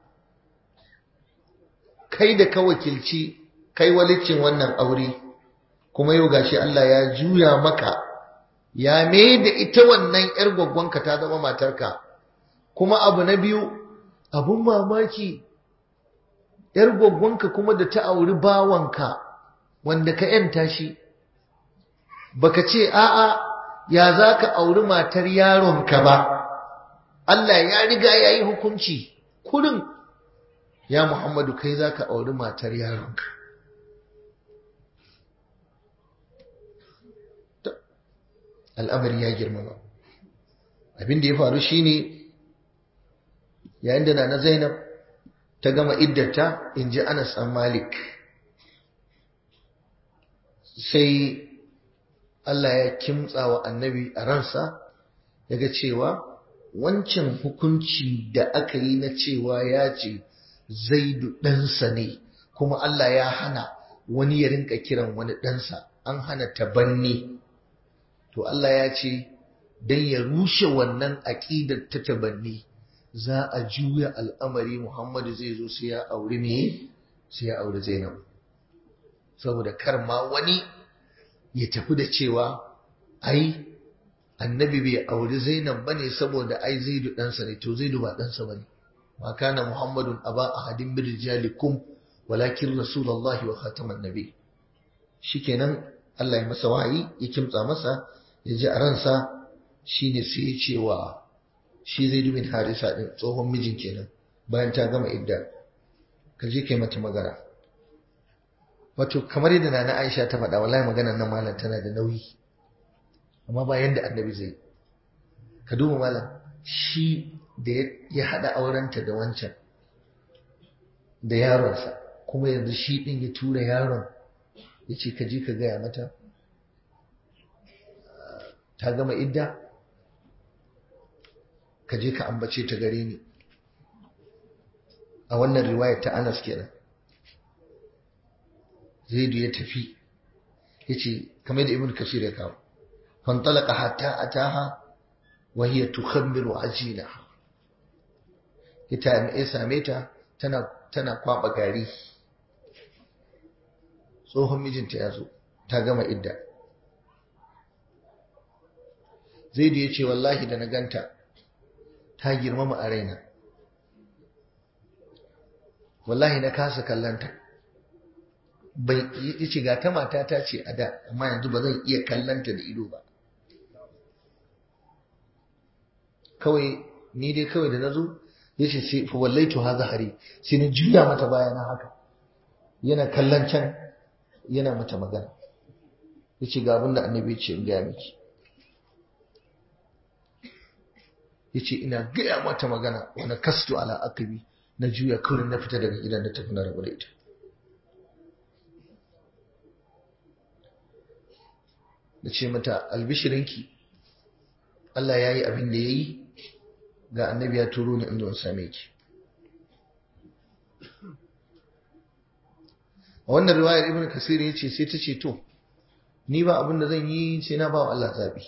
kai da ka wakilci kai walicin wannan aure kuma yau gashi Allah ya juya maka ya mai da ita wannan yar gwaggwanka ta zama matarka kuma abu na biyu abun mamaki yar gwaggwanka kuma da ta auri bawanka wanda ka yanta shi baka ce a'a ya za ka auri matar yaronka ba Allah ya riga ya yi hukunci kurin ya Muhammadu kai za ka auri matar yaronka al'amari ya girmama abin da ya faru shine yayin da na Zainab ta gama iddata in ji Anas an Malik sai Allah ya kimtsa wa annabi a ransa yaga cewa wancan hukunci da aka yi na cewa ya ce zaidu ɗansa ne kuma Allah ya hana wani ya rinka kiran wani ɗansa an hana tabanni to Allah ya ce don ya rushe wannan aƙidar ta tabanni za a juya al'amari Muhammadu zai zo sai ya auri me sai ya auri Zainab saboda kar ma wani ya tafi da cewa ai annabi bai auri zainab bane saboda ai zaidu ɗansa ne to zaidu ba ɗansa bane ma kana muhammadun aba ahadin min rijalikum walakin rasulullahi wa khataman nabi shikenan Allah ya masa wahayi ya kimtsa masa ya ji a ransa shine sai ya ce wa shi zaidu bin harisa din tsohon mijin kenan bayan ta gama idda ka je kai mata magana wato kamar yadda nana Aisha ta faɗa wallahi maganar nan malam tana da nauyi amma ba yanda annabi zai ka duba malam shi da ya haɗa aurenta da wancan da yaronsa kuma yanzu shi ɗin ya tura yaron ya ce ka je ka gaya mata ta gama idda ka je ka ambace ta gare ni a wannan riwayar ta Anas kenan Zaidu ya tafi yace kamar da Ibn Kasir ya kawo fantalaka hatta ataha wa hiya tukhammiru ajina ita ya same ta tana tana kwaba gari tsohon mijinta ya zo ta gama idda Zaidu ya ce wallahi da na ganta ta girmama a raina wallahi na kasa kallanta bai yace ga ta mata ta ce a da amma yanzu ba zan iya kallanta da ido ba kawai ni dai kawai da nazo yace sai fa wallaitu ha zahari sai na juya mata baya na haka yana kallon can yana mata magana yace ga abin da annabi ce in gaya miki yace ina gaya mata magana wani kastu ala akabi na juya kawai na fita daga gidan da tafi na rabu da ita da ce mata albishirinki Allah ya yi abin da ya yi ga annabi ya turo ni inda same ki a wannan riwayar ibn kasir ya ce sai ta ce to ni ba abin da zan yi sai na ba wa Allah zaɓi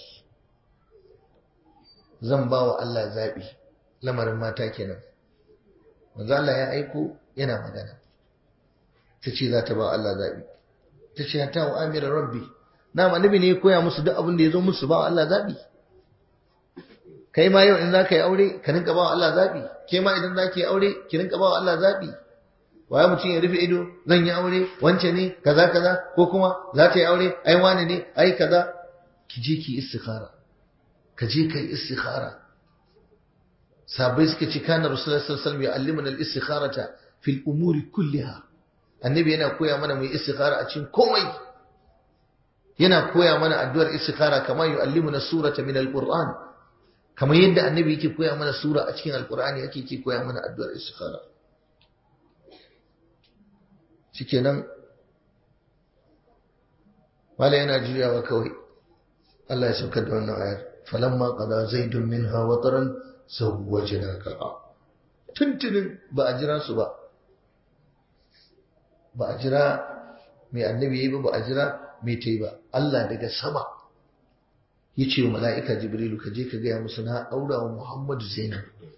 zan ba wa Allah zaɓi lamarin mata kenan manzo Allah ya aiko yana magana ta ce za ta ba Allah zaɓi ta ce ta wa amira rabbi na annabi ne ya koya musu duk abin da ya zo musu ba Allah zaɓi kai ma yau in za ka yi aure ka rinka ba Allah zaɓi ke ma idan za ki yi aure ki rinka ba Allah zaɓi waye mutum ya rufe ido zan yi aure wance ne kaza kaza ko kuma za ta yi aure ai wani ne ai kaza ki je ki istikhara ka je ka yi istikhara sabai suka ce kana rasulullahi sallallahu alaihi wasallam yu'allimuna al-istikharata fil umuri kulliha annabi yana koya mana mu yi istikhara a cikin komai yana koya mana addu'ar istikhara kamar yu'allimuna surata min al-qur'an kamar yadda annabi yake koya mana sura a cikin alqur'ani yake yake koya mana addu'ar istikhara shikenan wala yana juyawa kawai Allah ya saukar da wannan ayar falamma qada zaidun minha wataran zawwajnaka tuntunin ba a jira su ba ba a jira mai annabi yayi ba ba a jira mai tai ba Allah daga sama ya ce wa mala'ika jibrilu ka je ka gaya musu na aura wa muhammadu zainab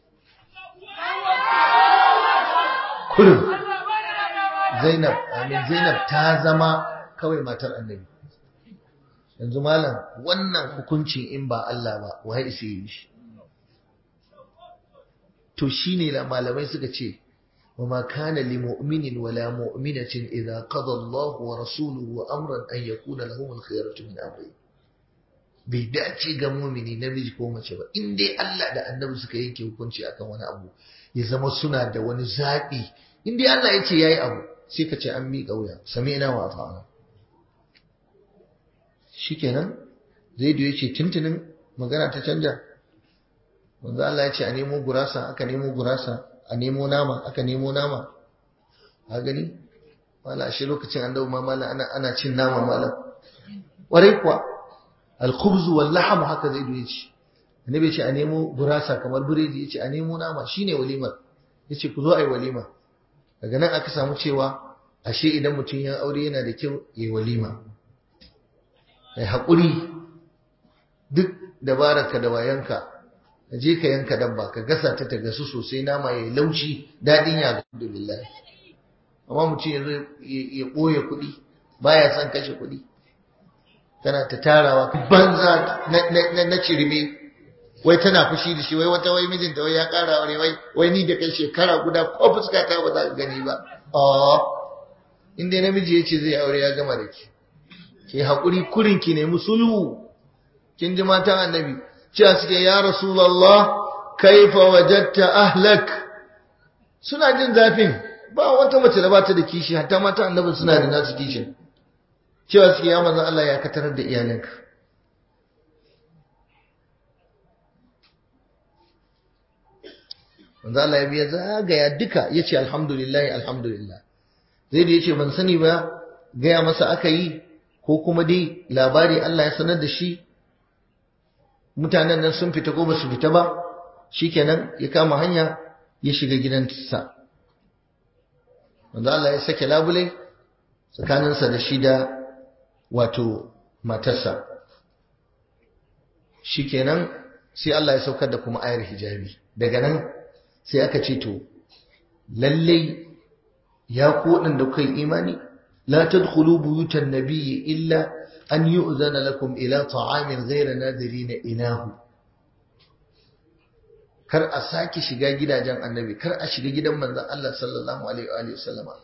kullum zainab amin zainab ta zama kawai matar annabi yanzu malam wannan hukuncin in ba Allah ba wai isa yi shi to shine la malamai suka ce wa ma kana li mu'minin wala mu'minatin idza qada Allahu wa rasuluhu amran an yakuna lahum al-khiyaratu min amri bai dace ga mu'mini namiji ko mace ba in dai Allah da annabi suka yanke hukunci akan wani abu ya zama suna da wani zabi in dai Allah ya ce yayi abu sai ka ce an miƙa wuya sami'na wa ata'na shikenan zaidu ya ce tuntunin magana ta canja wanzu Allah ya ce a nemo gurasa aka nemo gurasa a nemo nama aka nemo nama a gani mala shi lokacin an dau mala ana ana cin nama mala warai kuwa al-khubz wal lahm haka zaidu ya ce annabi ya ce a nemo gurasa kamar biredi ya ce a nemo nama shine walimar ya ce ku zo ai walima daga nan aka samu cewa ashe idan mutum ya aure yana da kyau yayi walima mai haƙuri duk dabararka da wayanka ka je ka yanka dabba ka gasa ta ta gasu sosai nama ya laushi daɗin ya alhamdulillah amma mutum ya ya ɓoye kuɗi baya son kashe kuɗi tana ta tarawa banza na cirme wai tana fushi da shi wai wata wai mijinta wai ya kara aure wai wai ni da kai shekara guda ko fuska ta ba za ka gani ba oh in dai namiji yace zai aure ya gama da ki ki hakuri kurin ki nemi sulhu kin ji matan annabi cewa suke ya rasulullah kaifa wajadta ahlak suna jin zafin ba wata mace da bata da kishi hatta matan annabi suna da nasu kishin cewa suke ya manzon Allah ya katarar da iyalinka manzo Allah ya biya zagaya duka yace alhamdulillah alhamdulillah zai da yace ban sani ba gaya masa aka yi ko kuma dai labari Allah ya sanar da shi mutanen nan sun fita ko ba su fita ba shikenan ya kama hanya ya shiga gidansa manzo Allah ya sake labule tsakaninsa da shi da wato matarsa shikenan sai Allah ya saukar da kuma ayar hijabi daga nan sai aka ce to lallai ya ku waɗanda kuka yi imani la tadkhulu buyutan nabiyyi illa an yu'zana lakum ila ta'amin ghayra nadirina inahu kar a sake shiga gidajen annabi kar a shiga gidan manzon Allah sallallahu alaihi wa alihi wasallama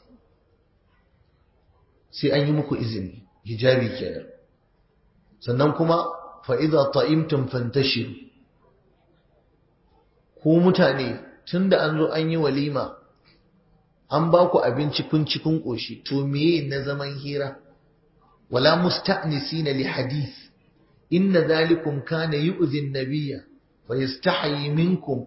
sai an yi muku izini hijabi kenan sannan kuma fa idza ta'imtum fantashiru ku mutane tunda an zo an yi walima an ba ku abinci kun ci kun koshi to meye na zaman hira wala musta'nisina li hadith inna dhalikum kana yu'zi an-nabiyya wa yastahi minkum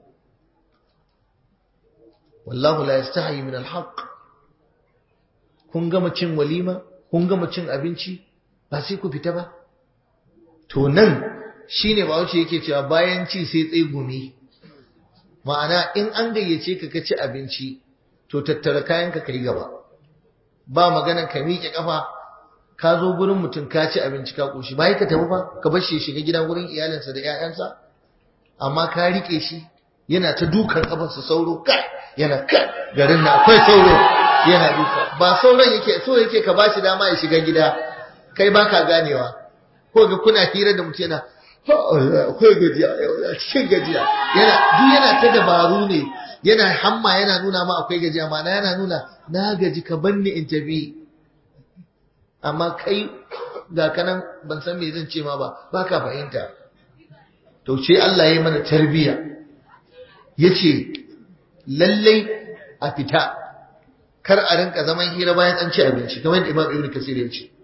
wallahu la yastahi min al-haqq kun gama cin walima kun gama cin abinci ba sai ku fita ba to nan shine ba wuce yake cewa bayan ci sai tsegumi ma'ana in an gayyace ka ka ci abinci to tattara kayanka ka yi gaba ba maganan ka miƙe ƙafa ka zo gurin mutum ka ci abinci ka ƙoshi ba ka tafi ba ka bar shi shiga gida gurin iyalinsa da 'ya'yansa amma ka riƙe shi yana ta dukan ƙafarsa sauro kai yana kai garin na akwai sauro yana duka ba sauran yake so yake ka ba shi dama ya shiga gida kai ba ka ganewa ko ga kuna hira da mutum yana akwai gajiya cikin gajiya yana duk yana ta dabaru ne yana hamma yana nuna ma akwai gajiya ma yana nuna na gaji ka banni in tafi amma kai ga kanan ban san me zan ce ma ba baka fahimta to ce Allah ya yi mana tarbiya yace lallai a fita kar a rinka zaman hira bayan an ci abinci kamar yadda Imam Ibn Kasir ya ce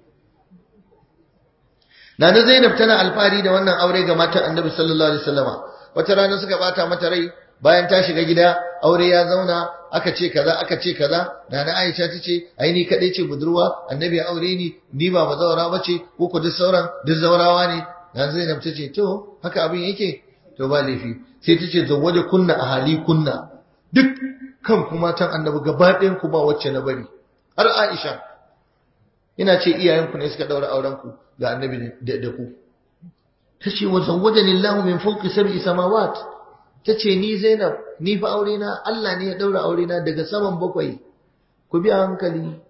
Nana Zainab tana alfahari da wannan aure ga matan Annabi sallallahu alaihi wasallama. Wata rana suka bata mata rai bayan ta shiga gida aure ya zauna aka ce kaza aka ce kaza Nana Aisha ta ce ai ni kadai ce budurwa Annabi ya aure ni ni ba bazawara bace ko ku duk sauran duk zaurawa ne. Nana Zainab ta ce to haka abin yake to ba laifi sai ta ce zawwaje kunna a hali kunna duk kan ku matan Annabi gaba ɗayan ku ba wacce na bari har Aisha ina ce iyayenku ne suka daura auren ku ga annabi da ku tace wa zawwajani Allah min fawqi sab'i samawat tace ni Zainab ni fa aure na Allah ne ya daura aure na daga saman bakwai ku bi hankali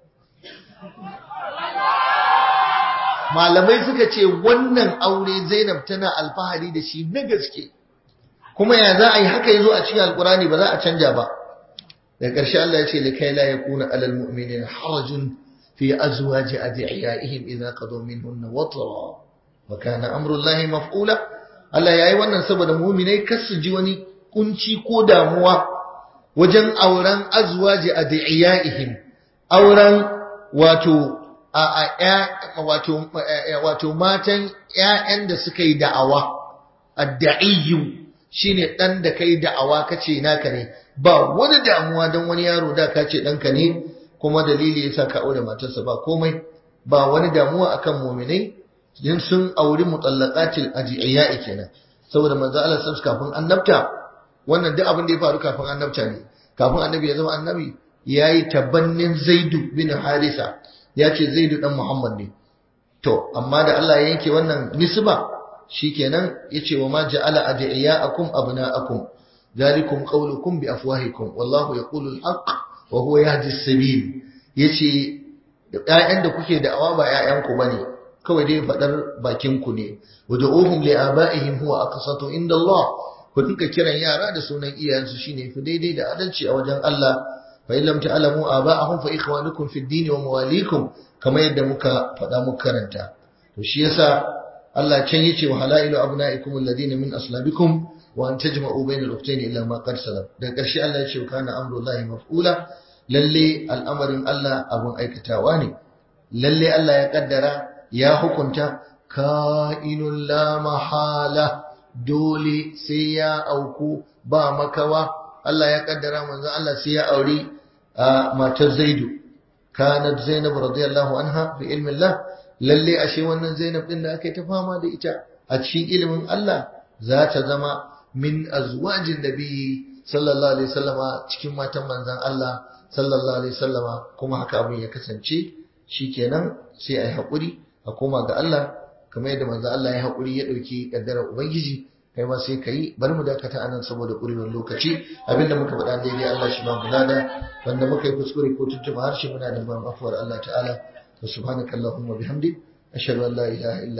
malamai suka ce wannan aure Zainab tana alfahari da shi na gaske kuma ya za a yi haka yazo a cikin alkurani ba za a canja ba da ƙarshe Allah ya ce likai la yakuna alal mu'minina harajun في أزواج أدعيائهم إذا قضوا منهن وطرا وكان أمر الله مفعولا Allah ya yi wannan saboda muminai kar su ji wani kunci ko damuwa wajen auren azwaji a da'iyaihim auren wato a a wato wato matan ƴaƴan da suka yi da'awa ad-da'iyyu shine dan da kai da'awa kace naka ne ba wani damuwa dan wani yaro da kace danka ne kuma dalili yasa ka aure matarsa ba komai ba wani damuwa akan mu'minai din sun auri mutallaqatil ajiya'i kenan saboda manzo Allah sallallahu kafin annabta wannan duk abin da ya faru kafin annabta ne kafin annabi ya zama annabi yayi tabannin Zaid bin Harisa ya ce Zaid dan Muhammad ne to amma da Allah ya yanke wannan nisba shikenan yace wa ma ja'ala adiyaakum abnaakum ذلكم قولكم بأفواهكم والله يقول الحق wa huwa yahdi sabil yace ƴaƴan da kuke da'awa ba ƴaƴanku bane kawai dai faɗar bakin ku ne wad'uhum li aba'ihim huwa aqsatu inda Allah ku dinka kiran yara da sunan iyayensu shine fi daidai da adalci a wajen Allah fa in lam ta'lamu aba'ahum fa ikhwanukum fid din wa mawalikum kamar yadda muka faɗa muka karanta to shi yasa Allah can yace wa halailu abna'ikum alladhina min aslabikum wa an tajma'u bayna al-ukhtayn illa ma qad salam da ƙarshe Allah yace kana amrullahi maf'ula lalle al'amarin Allah abun aikatawa ne lalle Allah ya kaddara ya hukunta ka'inul la mahala dole sai ya auku ba makawa Allah ya kaddara manzon Allah sai ya auri matar Zaidu kanat Zainab radiyallahu anha fi ilmin Allah lalle ashe wannan Zainab din da aka yi ta fama da ita a cikin ilimin Allah za ta zama min azwajin nabi sallallahu alaihi wasallama cikin matan manzon Allah sallallahu alaihi wasallama kuma haka abin ya kasance shikenan sai ai hakuri a koma ga Allah kamar yadda manzon Allah ya hakuri ya dauki kaddarar ubangiji kai ma sai kai bari mu dakata anan saboda kurewar lokaci abinda muka faɗa daidai Allah shi ba mu lada wanda muka yi kuskure ko tuntuɓa harshe muna da ban afuwar Allah ta'ala subhanakallahumma bihamdik ashhadu an la ilaha illa